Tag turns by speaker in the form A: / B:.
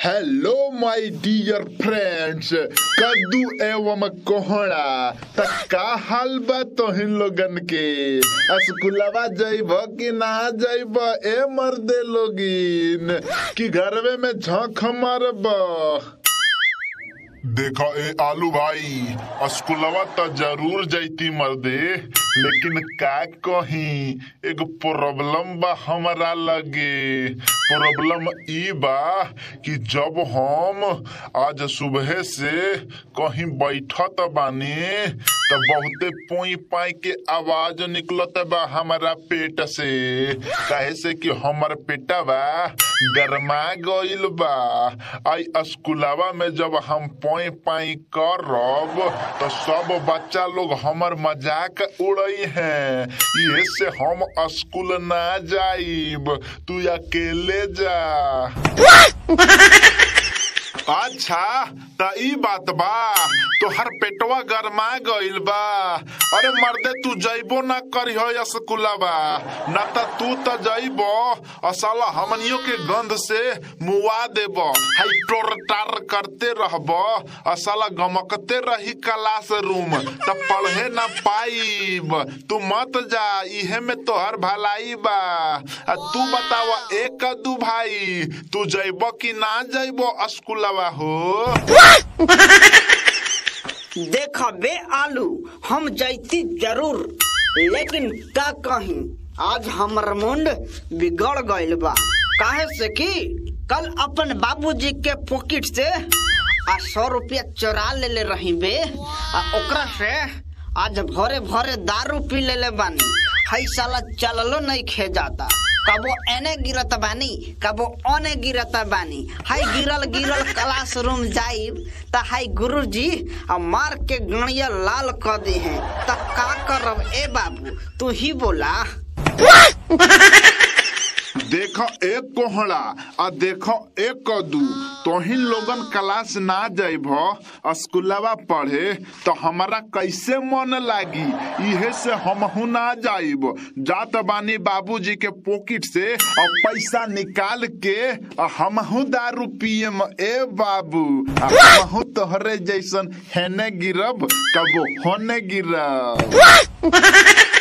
A: hello माय Deere friends कद्दू एवं कोहड़ा त का हाल बा तोहिन लोगन के स्कूलवा जइब कि ना जइब ए मर्दे लोगिन कि घरवे में झंख मारब
B: देखा ए आलू भाई स्कूलवा त जरूर जैती मर्दे लेकिन का कही एगो प्रॉब्लम बा हमरा लगे प्रॉब्लम ई बा कि जब हम आज सुबह से कहीं बैठत बानी त बहुते पोई पाई के आवाज निकलत बा हमारा पेट से काहे से कि हमर पेटवा गरमा गइल बा आई स्कूलवा में जब हम पोई पाई करब तो सब बच्चा लोग हमर मजाक उड़ई हैं ये से हम स्कूल ना जाइब तू अकेले जा अच्छा त ई बात बा तोहर पेटवा गरमा गइल बा अरे मर्दे तू जइबो ना करिह स्कूलवा ना त तू त जइबो असाला हमनियों के गंध से मुआ देब हाई टोर टार करते रहब असाला गमकते रही क्लास रूम त पढ़े ना पाइब तू मत जा इहे में तोहर भलाई बा आ तू बतावा एक कद्दू भाई तू जइबो कि ना जइबो स्कूलवा हो
C: देख बे आलू हम जैती जरूर लेकिन का कहीं आज हमर मुंड बिगड़ गइल बा काहे से कि कल अपन बाबूजी के पॉकेट से आ सौ रुपया चोरा ले ले रही बे आ ओकरा से आज भरे भरे दारू पी ले ले बानी हई साला चललो नहीं खे जाता कबो एने गिरत बानी कबो ओने गिरत बानी हाई गिरल गिरल क्लास रूम जाइब त हाई गुरुजी आ मार के गणिया लाल क दे हैं त का करब ए बाबू तू ही बोला
A: देखो एक कोहड़ा आ देखो एक कद्दू तोहिन लोगन क्लास ना जइब स्कूलवा पढ़े तो हमारा कैसे मन लागी इहे से हमहू ना जाइब जात बानी बाबूजी के पॉकेट से और पैसा निकाल के आ हमहू दारू पियम ए बाबू आ हमहू तोहरे जैसन हेने गिरब कबो होने गिरब